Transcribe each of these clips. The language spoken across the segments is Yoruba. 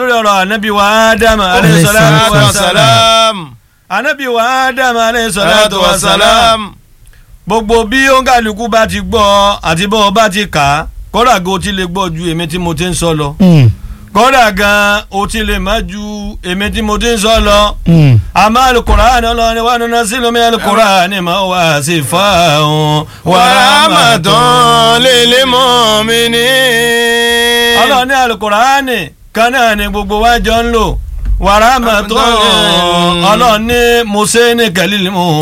lórí ọ̀rọ̀ anabi wa ádámù alayhi salatu wa salam anabi wa ádámù alayhi salatu wa salam gbogbo bí òǹkàlùkù bá ti gbọ́ àti bọ́ ọ bá ti kà á kódà gan o ti lè gbọ́ ju èmi tí mo ti ń sọ lọ kódà gan o ti lè má ju èmi tí mo ti ń sọ lọ àmọ́ alukur'an ọlọ́ni wa nínú sílùmí alukur'an ma wá sí fáwọn wàhámàtán lil mu'minin. ọlọ́ni alukur'an kan náà ni gbogbo wa jọ ń lò wàràmàtán ọlọ́ni museni kalil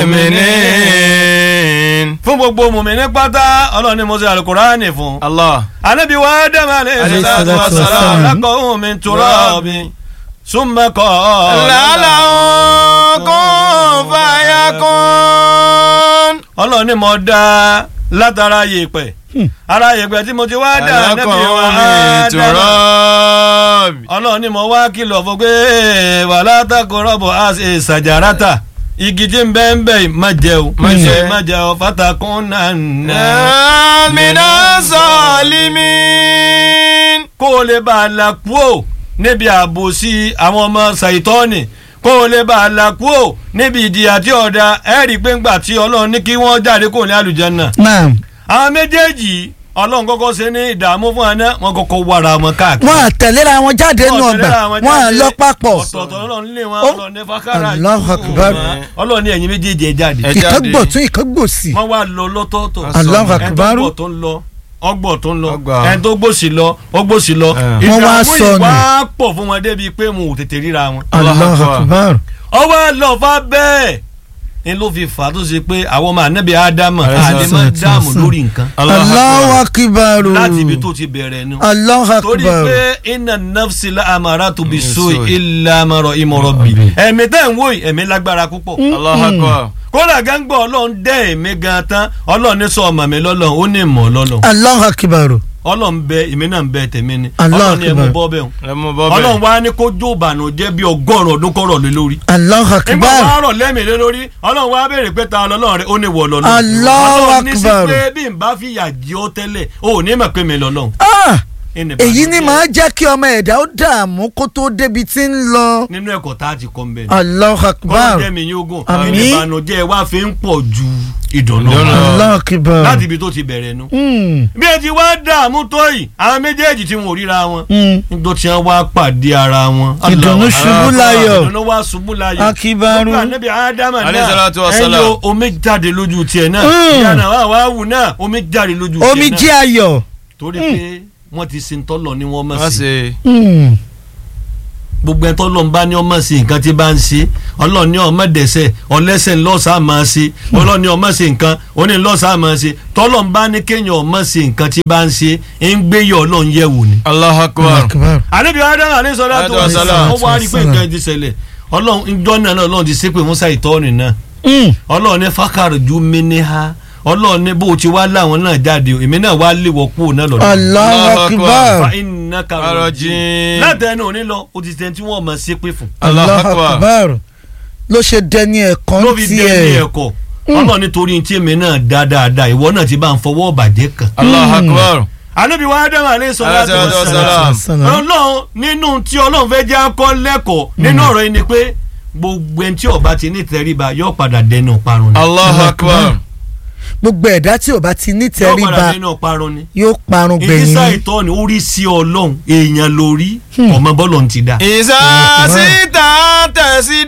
mu'minin fún gbogbo mùmíní pátá ọlọ́ni mo ṣe alukur'ani fún. Allah. anabi wa adam alayhi salatu wa salam lakọ̀hún min turabi summa qala. lálàó kún fàyàkún. ọlọ́ni mo dá látara yèèpẹ̀ ara yèèpẹ̀ tí mo ti wá dá anabi wa alákọ̀ọ́ mi adam tùrọ́ọ̀bì. ọlọ́ni mo wá kìlọ̀ fún pé wala taqrabu àṣẹ ṣàjàràtà igi tí ń bẹ́ ń bẹ́ yìí má jẹ́ o má jẹ́ má jẹ́ o fatakun nana. mina salimin. kó o lè bá a la kú ò níbi àbòsí àwọn ọmọ ṣàìtọ́ọ̀nì kó o lè bá a la kú ò níbi ìdíyà tí ọ̀dà ẹ̀rí pé ńgbà tí ọlọ́run ní kí wọ́n jáde kó ní àlùjánnà. naam àwọn méjèèjì ọlọ́run kọ́kọ́ ṣe ní ìdààmú fún àná wọn kọ́kọ́ wàrà wọn káàkiri. wọn àtẹ̀léra wọn jáde nù ọgbà wọn à lọ papọ̀ ọ̀tọ̀ọ̀tọ̀ ọlọ́run lé wọn Ó. ọlọ́run ní fákàrà Allahu Akbar. ọlọ́run ní ẹ̀yin méjèèjì ẹ̀ jáde. Ẹ ìkan jáde. gbọ̀tún ìkan gbòsì wọ́n wá lọ lọ́tọ̀ọ̀tọ̀ Allahu ẹni tó Akbar. gbọ̀ tó ń lọ ọgbọ̀ tó ń lọ Ọgbà. ẹni tó gbòsì lọ ọgbòsì lọ Eh. Wọ́n wá ìdààmú sọnù. ìwà pọ̀ fún wọn débi pé mo ò tètè ríra wọn. Allahu Allahu Akbar. Akbar ọwọ́ lọ́fà bẹ́ẹ̀ ni ló fi fà á tó ṣe pé àwọn ọmọ ànábì ádámù Alayhi àlè máa salatu dáàmú wassalam. lórí nǹkan Allahu Akbar láti ibi tó ti bẹ̀rẹ̀ nu. Allahu torí Akbar pé iná nafsi la amara tó bi so Bisu. ilà amọ̀rọ̀ ìmọ̀rọ̀ bì ẹ̀mí tẹ̀ ń wò yìí ẹ̀mí lágbára púpọ̀ Allahu Akbar. kódà gángba ọlọ́run dẹ́ ẹ̀mí gan tán ọlọ́run ní sọ ọmọ mi lọ́lọ́run ó ní ìmọ̀ lọ́lọ́run Allahu Akbar ọlọ́run bẹ èmi náà ń bẹ tèmi ni Allah ọlọ́run ní ẹ̀mú Akbar. bọ́ bẹ́ẹ̀ ẹ mú bọ́ ọlọ́run bẹ́ẹ̀. wá ní kó jó ìbànújẹ́ bí ọgọ́rùn ọdún kọ́rọ̀ lé lórí Allahu nígbà Akbar wàá rọ̀ lẹ́mìí lé lórí ọlọ́run wá béèrè pé ta lọ́lọ́run rẹ̀ ó ní wọ̀ lọ́lọ́run Allahu ọlọ́run ní sí Akbar. pé bí n bá fi yà jí ọ tẹ́lẹ̀ o ò ní mọ̀ pé mi lọ́lọ́run Ah, Ẹni èyí ni ìbànújẹ́ màá jẹ́ kí ọmọ ẹ̀dá ó dààmú kó tó débi tí ń lọ nínú ẹ̀kọ́ tá a ti kọ́ ń bẹ̀ ni Allahu kọ́lọ́ Akbar jẹ́ mi yín ogun Àmín. ẹni ìbànújẹ́ wa fi ń pọ̀ ju ìdùnnú Ìdùnnú. lọ. Allahu Akbar láti ibi tó ti bẹ̀rẹ̀ nu Mm, bí ẹ ti wá dààmú tó yìí àwọn méjèèjì tí wọn ò ríra wọn mm. nígbà tí wọn wá pàdé ara wọn. Ìdùnnú Allah ṣubú Allah. láyọ̀. ìdùnnú wá ṣubú láyọ̀. Akibaru. Gbogbo ànábì ádámà Alayhi náà salatu wa salam. ẹyọ omi jáde lójú tiẹ̀ náà Mm. ìyànà wà wá wù náà omi jáde lójú tiẹ̀ náà. omi jẹ́ ayọ̀ torí pé wọ́n ti sin tọ́lọ̀ ni wọ́n mọ̀ wọ́n sí. ṣe. Mm. gbogbo ẹ̀ tọ́lọ̀ ń bá ní ọmọ sí nǹkan tí bá ń ṣe ọlọ́ọ̀ ní ọmọ dẹ̀sẹ̀ ọlẹ́sẹ̀ ńlọ́sà máa ṣe ọlọ́ọ̀ ní ọmọ sí nǹkan oní ńlọ́sà máa ṣe tọ́lọ̀ ń bá ní kéèyàn ọmọ sí nǹkan tí bá ń ṣe ń gbé yọ ọlọ́ọ̀ yẹ̀ wò ni. Allahu Allahu Akbar. Akbar àlebi adam aleyhisọlá tó wà Alayhi sílẹ̀ salatu wọ́n wá rí i pé wassalam. nǹkan ti ṣẹlẹ̀ ọlọ́run ìjọ náà náà ọlọ́run ti ṣépè musa ìtọ́ni náà Mm. ọlọ́run ní fákàrọ̀ ju mẹ́ni ha ọlọ́run ní bó ti wá láwọn náà jáde èmi náà wá léwọ́ kúrò náà lọ́dọ̀ Allahu Allahu Akbar fa iná karọ̀ Arajim. látẹnu òní lọ o ti tẹ̀ tí wọ́n mọ̀ ṣépè fún Allahu Allahu Akbar. Akbar ló ṣe dẹni ẹ̀kan ló fi dé ní tiẹ̀ ẹ̀kọ́ ọlọ́run nítorí tí èmi náà dá dáadáa ìwọ náà ti bá ń fọwọ́ bàjẹ́ kan. Allahu Akbar. ànábì wa ádámù aleyhisọlá tó Alayhi wà salatu sílẹ̀ wassalam. ọlọ́run nínú tí ọlọ́run fẹ́ jẹ́ akọ́ lẹ́kọ̀ọ́ nínú ọ̀rọ̀ yìí ni pé gbogbo ẹni tí ó bá ti ní tẹríba yóò padà dẹnu parun ni. Allahu Akbar. gbogbo ẹ̀dá tí ò bá ti ní yóò padà tẹríba dẹnu parun ni. yóò parun gbẹ̀yìn ìdísà ni. ìtọ́ni orí sí ọlọ́run èèyàn lórí ọmọ bọ́ọ̀lù ti dá. ìsà síta tẹ̀sí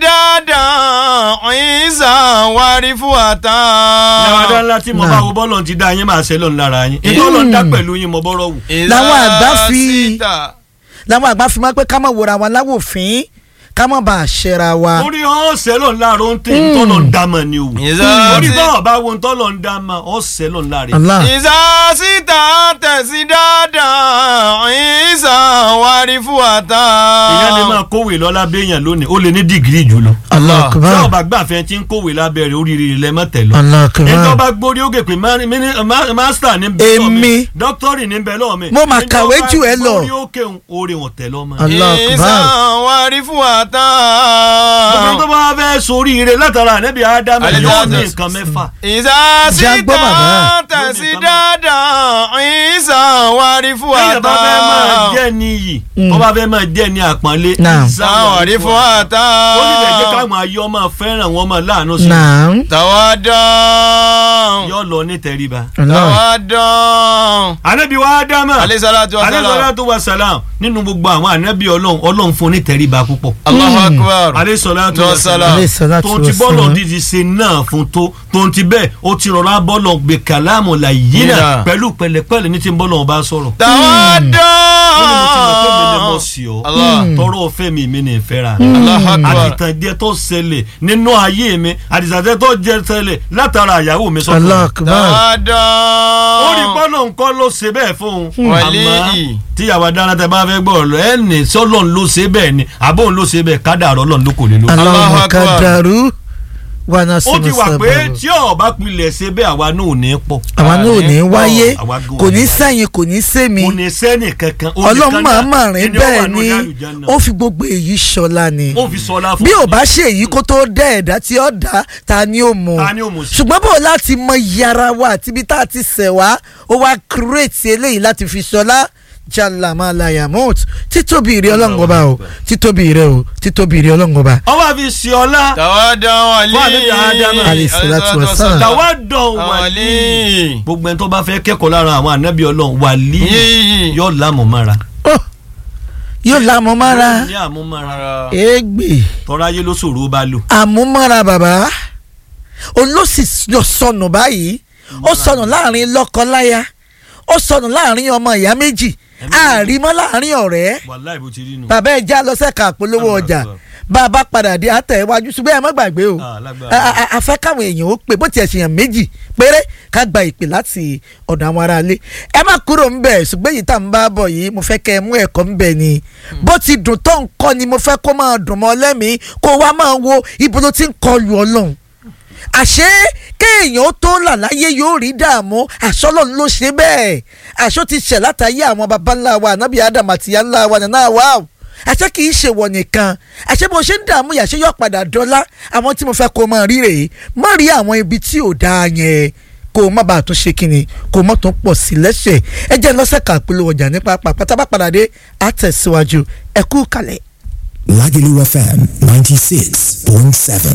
dáadáa ìsà wárí fún àtà. yàrá ńlá tí mo bá wo bọ́ọ̀lù ti dá yín máa ṣe lọ́nù lára yín. ìtọ́lọ́ ń dá pẹ̀lú yín mo bọ́rọ̀ wù. Làwọn àgbà fi- làwọn àgbà fi máa pé ká má wòra wa láwòfín ká má bàa ṣẹra wa. orí ọ̀sẹ̀ lọ́nù lára ó ń tẹ̀ ìtọ́lọ́ ń dá mọ̀ ni o. Ìsà orí sí- bọ́ọ̀ bá wo ìtọ́lọ́ ń dá mọ̀ ọ̀sẹ̀ lọ́nù lára yín. Allah ìsà síta tẹ̀sí dáadáa ìsà wárí fún àtà. ìyá lè máa kówè lọ lábẹ́ èèyàn lónìí ó lè ní dìgírì jùlọ. Allah tí Akbar ọba gbàfẹ́ tí ń kówè lábẹ́ rẹ̀ oríire lẹ mọ́ tẹ̀lọ. Allah Akbar ẹjọ́ bá gbórí ó gèpè mástà ní bẹ́ẹ̀ lọ́ọ̀ mi Èmi. dọ́kítọ́rì ní bẹ́ẹ̀ lọ́ọ̀ mi. Mo mà kàwé jù ẹ lọ. ẹjọ́ bá gbórí ó kéwòn oore wọn tẹ̀lọ́ mọ́. Allah ìsà Akbar wárí fún àtà. gbogbo tó وأتى bá fẹ́ sórí ire látara ànábì ádámù Àlejò yóò ní Ádámù. nǹkan mẹ́fà. إذا Jagbo bàbá. سيدت تسدادا عيسى وعرف téèyàn bá fẹ́ máa أتى jẹ́ ní iyì tó bá fẹ́ máa jẹ́ ní àpọ́nlé. Naam. وعرف أتى ó ní bẹ̀ẹ́ jẹ́ káwọn ayé ọmọ fẹ́ràn wọn máa láàánú sí i. naam تودع yóò lọ ní tẹríba. Allah. تودع ànábì wa ádámù عليه الصلاة والسلام alẹ́sọ̀látò wa sàlám nínú gbogbo àwọn ànábì ọlọ́run ọlọ́run fún ní tẹríba púpọ̀. الله أكبر alẹ́sọ̀látò wa Wa sàlám salam. alayhi salatu tó ti wa bọ́lọ̀ salam. dídì ṣe náà fún tó tó ti bẹ́ẹ̀ ó ti rọra bọ́lọ̀ gbé kàlámù làyínà Yínà. pẹ̀lú pẹ̀lẹ́pẹ̀lẹ́ ní ti ń bọ́lọ̀ ọba sọ̀rọ̀. تودع ó ní mo ti mọ̀ pé mi ni mo sì ọ́ Allah. tọrọ ọ̀fẹ́ mi mi ni ìfẹ́ ra Allah akbar. àdìtànjẹ tó ṣẹlẹ̀ nínú ayé mi àdìtànjẹ tó jẹ ṣẹlẹ̀ látara àyàwó mi sọ́kùnrin. Allah akbar تودع ó rí bọ́lọ̀ nǹkan ló ṣe bẹ́ẹ̀ fún un. Wàlíì. àmọ́ tíyàwó adára tẹ bá fẹ́ gbọ́ ọ̀rọ̀ ẹ̀ ní sọ́lọ́n ló ṣe bẹ́ẹ̀ ni àbóhùn ló ṣe bẹ́ẹ̀ kádàrọ́ ọlọ́run ló kò lè lò. Allahu Allahu akbar. kadaru wa ó nasiru ti wà pé sabaru. tí ọba pilẹ̀ ṣe bẹ́ẹ̀ àwa náà ò ní pọ̀. àwa náà ò ní wáyé àwa gan kò ní ò ní sẹ́yìn kò ní sẹ́mi kò ní sẹ́ni kankan. ó ní ọlọ́run kan máa náà, máa rìn ẹni ó wà bẹ́ẹ̀ nínú ni àlùjánnà. ó fi gbogbo èyí ṣọlá ni ó fi sọlá fún bí ò mi. bá ṣe èyí kó tó dẹ́ ẹ̀dá tí ó dá ta ni ó mọ̀ Ta ni ó mọ̀ sí? ṣùgbọ́n bò láti mọ iye ara wa àti ibi tá a ti ṣẹ̀ wá ó wá kírètì eléyìí láti fi ṣọlá jalamalaya mọ́t títóbi ìrẹ́ ọlọ́run ọba o títóbi ìrẹ́ o títóbi ìrẹ́ ọlọ́run ọba. ọba fi ṣe ọlá تودع ولي Fún ànábì Ádámù. Alayhi salatu wa salam. tàwa dán wàlí. ولي gbogbo ẹni tó bá fẹ́ kẹ́kọ̀ọ́ lára àwọn ànábì ọlọ́run wàlí Yíyí. yóò lámùmára. Ó, yóò lámúmára ní àmúmára égbè tọ́ra ayé ló ṣòro ó bá lò. àmúmára bàbá olóṣì yọ sọnù báyìí ó sọnù láàrin lọ́kọ-láya ó sọnù láàrin ọmọ ìyá méjì àrímọ́ láàrin ọ̀rẹ́ wàláì bó ti rí nù. bàbá ẹ̀ já lọ sẹ́ka àpolówó ọjà bàbá padà dé àtẹ̀wájú ṣùgbọ́n ẹ má gbàgbé o Ah, lágbára. A- a- a fẹ́ káwọn èèyàn ó pè bó tiẹ̀ ṣèyàn méjì péré ká gba ìpè láti ọ̀dọ̀ àwọn aráalé ẹ má kúrò ń bẹ̀ ṣùgbọ́n èyí tá à ń bá bọ̀ yìí mo fẹ́ kẹ́ ẹ mú ẹ̀kọ́ ń bẹ̀ ni bó ti dùn tó nǹkan ni mo fẹ́ kó máa dùn mọ́ lẹ́mìí kó wá máa wo ibo ló ti ń kọlu ọlọ́run àṣé kéèyàn ó tó là láyé yóò rí dààmú àṣọlọ́run ló ṣe bẹ́ẹ̀ àṣọ ti ṣẹ̀ látàyé àwọn baba ńlá wa ànábì ádámù àti ìyá ńlá wa nàná wa o àṣé kì í ṣe wọ̀ nìkan àṣé bó ṣe ń dààmú yàṣẹ yóò padà dọ́lá àwọn tí mo fẹ́ kó máa rí rèé má rí àwọn ibi tí ò dáa yẹn kó o má bàa tún ṣe kínni kó o má tún pọ̀ sí lẹ́sẹ̀ ẹ jẹ́ lọ́sẹ̀ kà polówó ọjà nípa pàpàtà bá padà dé àtẹ̀síwájú ẹ kú kalẹ̀. Lagelu FM 96.7.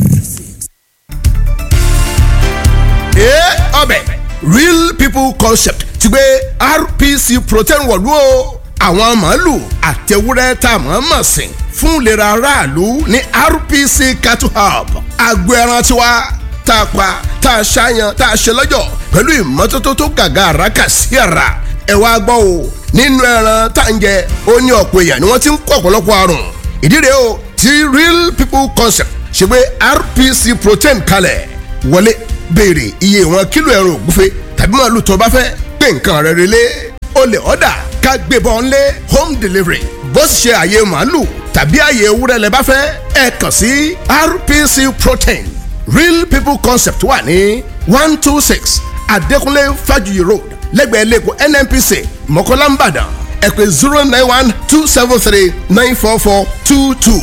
ee ọbẹ̀ real people concept ti gbé rpc protein wọ̀lú o àwọn màálù àtẹwúrẹ́ tá a mọ̀ mọ̀ sìn fún ìlera aráàlú ní rpc cattle hub agbo ẹran tiwa tá a pa tá a ṣàyàn tá a ṣe lọ́jọ̀ pẹ̀lú ìmọ́tótó tó gàgà àràkà sí ara ẹ wá gbọ́ o nínú ẹran tá à ń jẹ ó ní ọ̀pọ̀ èèyàn ni wọ́n ti ń kó ọ̀pọ̀lọpọ̀ àrùn ìdí rèé o ti real people concept ṣe gbé rpc protein kalẹ̀ wọlé béèrè iye ìwọ̀n kílò ẹran ògúnfe tàbí màálù tó bá fẹ́ pé nǹkan rẹ̀ relé o lè ọ̀dà ká gbébọn lé home delivery bó sì ṣe àyè màálù tàbí àyè ewúrẹ́ lẹ bá fẹ́ ẹ kàn sí rpc protein real people concept wà ní one two six adékúnlé fájuyì road lẹ́gbẹ̀ẹ́ lẹ́kọ̀ọ́ nnpc mọ̀kọ́lá nìbàdàn ẹ pè zero nine one two seven three nine four four two two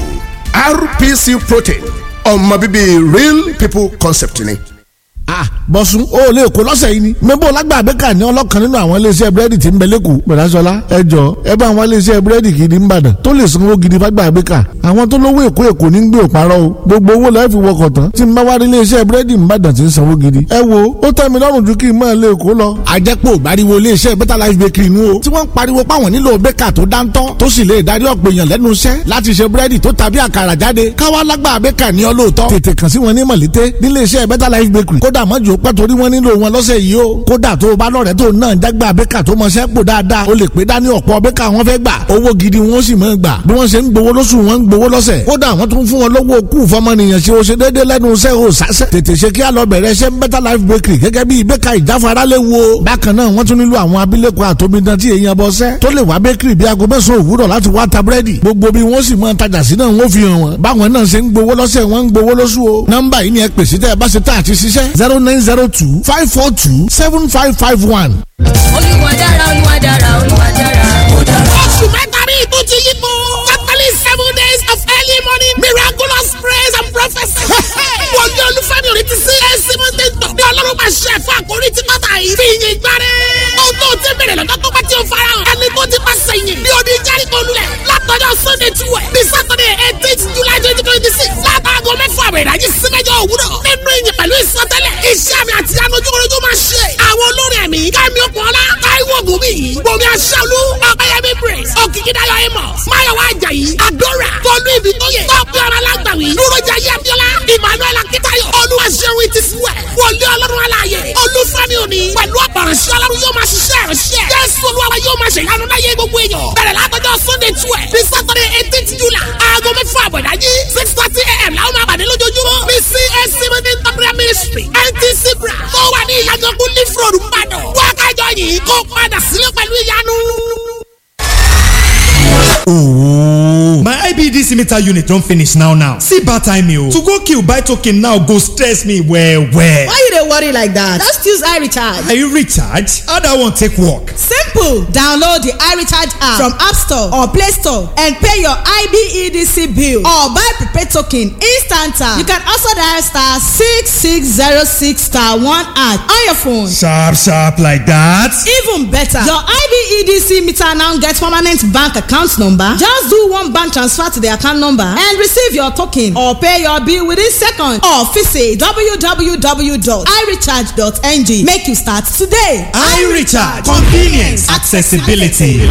rpc protein ọmọ bíbí real people concept ni. ah bọ̀sùn o lè kó lọ́sẹ̀ yìí ni. mẹ́bọ̀ lágbà abẹ́ka ní ọlọ́kan nínú àwọn iléeṣẹ́ búrẹ́dì tí ń bẹ lẹ́kọ̀ọ́ bẹ̀rẹ̀sọ̀lá ẹ jọ ẹ bá àwọn iléeṣẹ́ búrẹ́dì gidi ń bàdàn tó lè sanwó gidi fágbà abẹ́ka àwọn tó lówó èkó èkó ní gbé òparọ́ o gbogbo owó lọ́ọ́ fi wọkọ̀ tán tí ń bá wá rí iléeṣẹ́ búrẹ́dì ń bàdàn tí ń sanwó gidi. ẹ wo ó tẹ́ mi lọ́rùn ju kí n máa lé èkó lọ. àjẹpọ̀ ìbáriwo iléeṣẹ́ better life bakery nu o tí wọ́n ń pariwo páwọn nílò bẹ́kà tó dáńtọ́ tó sì lè darí ọ̀pọ̀ èèyàn lẹ́nu iṣẹ́ láti ṣe búrẹ́dì tó tàbí àkàrà jáde káwá lágbà bẹ́kà ní ọlọ́ọ̀tọ́ tètè kàn sí wọn ní mọ̀lété níléeṣẹ́ better life bakery kódà mọ́jú pẹ́ torí wọ́n nílò wọn lọ́sẹ̀ yìí o kódà tó o bá lọ́rẹ̀ẹ́ tó náà jágbá bẹ́kà tó mọṣẹ́ pò dáadáa o lè pé dání ọ̀pọ̀ bẹ́kà wọn fẹ́ gbà owó gidi wọn sì máa gbà bí wọ́n ṣe ń gbowó lóṣù wọn ń gbowó lọ́sẹ̀ kódà wọ́n tún fún wọn lọ́wọ́ kú fọmọnìyàn ṣe o ṣe déédéé lẹ́nu iṣẹ́ o sásẹ̀ tètè ṣe kí á lọ bẹ̀rẹ̀ ṣe better life bakery gẹ́gẹ́ bí bẹ́kà ìjáfara lè wo bákan náà wọ́n tún nílò àwọn abilékọ àtòmídán tí èèyàn bọ́ sẹ́ tó lè wá bakery bí aago mẹ́sàn-án òwúrọ̀ láti wá ta búrẹ́dì gbogbo bí wọ́n sì máa tajà sí náà wọ́n fi hàn wọ́n báwọn náà ṣe ń gbowó lọ́sẹ̀ wọ́n ń gbowó lóṣù o nọ́mbà yìí ni ẹ pèsè tẹ́ ẹ bá ṣe tá àti ṣiṣẹ́ zero nine zero two five four two seven five five one. olúwa dára olúwa dára olúwa dára. oṣù mẹ́ta rí ìtú ti yípo. catholic seven days of early morning olúwaṣẹ́olú ọ̀pẹ̀yẹmí praise òkìkídáyọ̀ amos máyọ̀wá ajayi adora tọ́lú ibi tó yẹ tọ́pẹ́ ọ̀rọ̀ alágbàwí dúrójà yẹ́bíọ́lá emmanuel akitayo olúwaṣẹ́wìn ti fúwẹ̀ wọlé ọlọ́run aláàyè olúfẹ́mi òní pẹ̀lú ọ̀pọ̀rọ̀ṣẹ́ ọlọ́run yóò máa ṣiṣẹ́ ìránṣẹ́ jésù olúwa yóò máa ṣe ìyanu láyé gbogbo èèyàn bẹ̀rẹ̀ látọjọ́ sunday twelve ní saturday eighteen july aago mẹ́fà àbọ̀dájí six thirty a.m. làwọn máa pàdé lójoojúmọ́ ní cac meeting prayer ministry ntc bra tó wà ní ìyàgànkú leaf road mbàdàn wákàjọ yìí kó padà sílé pẹ̀lú ìyanu. Ooh. My IBDC meter unit don finish now now. See bad time o. To go kill buy token now go stress me well well. Why you dey worry like that? Just use iRecharge. Are you recharge? How that one take work? Simple. Download the iRecharge app from App Store or Play Store and pay your IBEDC bill or buy prepaid token instant. You can also dial star six six zero six star one at on your phone. Sharp sharp like that. Even better, your IBEDC meter now get permanent bank account number. Just do one bank transfer to the account number and receive your token or pay your bill within seconds or visit www.irecharge.ng. Make you start today. iRecharge convenience accessibility.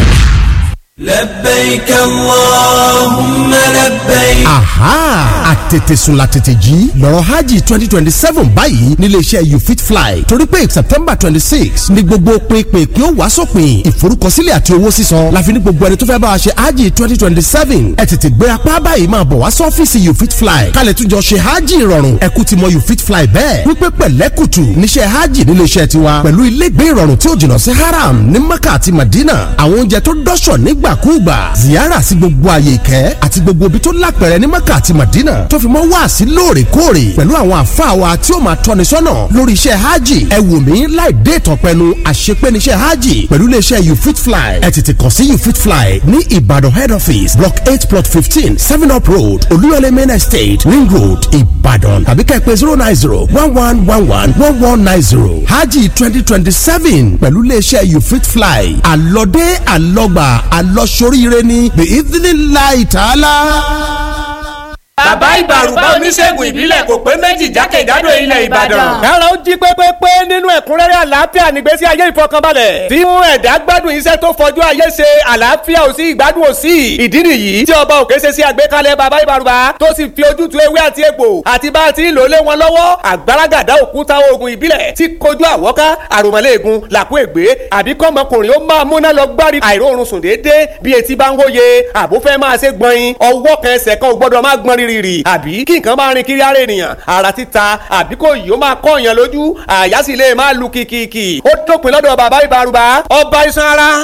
لبيك اللهم لبيك. aha àtètèsùn la tètè jí lọ́rọ̀ hajj twenty twenty seven báyìí níléeṣẹ́ you fit fly torí pé september twenty six ni gbogbo pinpin kí ó wá sópin ìforúkọsílẹ̀ àti owó sísan láfi ní gbogbo ẹni tó fẹ́ bá wa ṣe hajj twenty twenty seven ẹ tètè gbé apá báyìí máa bọ̀ wá sọ́fíìsì you fit fly kálẹ̀ tún jọ ṣe hajj ìrọ̀rùn ẹ̀kú ti mọ you fit fly bẹ́ẹ̀ wípé pẹ̀lẹ́kùtù níṣẹ́ hajj níléeṣẹ́ tiwa pẹ̀lú ilégbé ìrọ̀rùn tí ó jìnnà sí haram ní mecca àti madina àwọn oúnjẹ tó dọ́ṣọ̀ nígbàkúùgbà ziyara sí gbogbo àyè ìkẹ́ àti gbogbo ibi tó lápẹ̀rẹ̀ ní mecca àti madina tó fi mọ́ wá sí lóòrèkóòrè pẹ̀lú àwọn àfáà wa tí ó máa tọ́ni sọ́nà lórí iṣẹ́ hajj ẹ wò mí láì dé ìtàn pẹnu àṣepẹ́niṣẹ́ hajj pẹ̀lú iléeṣẹ́ you fit fly ẹ tètè kàn sí you fit fly ní ìbàdàn head office block eight plot fifteen seven up road olúyọlé main estate ring road ìbàdàn tàbí kẹ́ ẹ pè zero nine zero one one one one one one nine zero hajj twenty twenty seven pẹ̀lú iléeṣẹ́ you fit fly àlọ́dé àlọ́gbà àlọ́soríire ní the evening light Allah bàbá ìbàrùbá oníṣègùn ìbílẹ̀ kò pé méjì jákèjádò ilẹ̀ ìbàdàn. kára ó jí pépépé nínú ẹ̀kúnrẹ́rẹ́ àlàáfíà nígbésí ayé ìfọkànbalẹ̀. tí mú ẹ̀dá gbádùn iṣẹ́ tó fojú ayé ṣe àlàáfíà ò sí ìgbádùn ò sí. ìdí nìyí tí ọba òkè ṣe sí àgbékalẹ̀ bàbá ìbàrùbá tó sì fi ojútùú ewé àti egbò àti bá a ti ń lò lé wọn lọ́wọ́ àgbàràgàdá òkúta oògùn ìbílẹ̀ tí kojú àwọ́ká àròmọ́lẹ́ẹ̀gùn làkú ègbé àbí kọ́mọkùnrin ó máa múná lọ gbárí àìróorun sùn déédéé bí etí bá ń wóye àbúfẹ́ máa ṣe gbọ̀nyin ọwọ́ kan ẹsẹ̀ kan ò gbọ́dọ̀ má gbọ́n rírì rì àbí kí nǹkan máa rin kiri ara ènìyàn ara títa àbí kò yìí ó máa kọ́ èèyàn lójú àyà sì lè máa lu kìkìkì ó dópin lọ́dọ̀ bàbá ìbárúbá ọba iṣan ara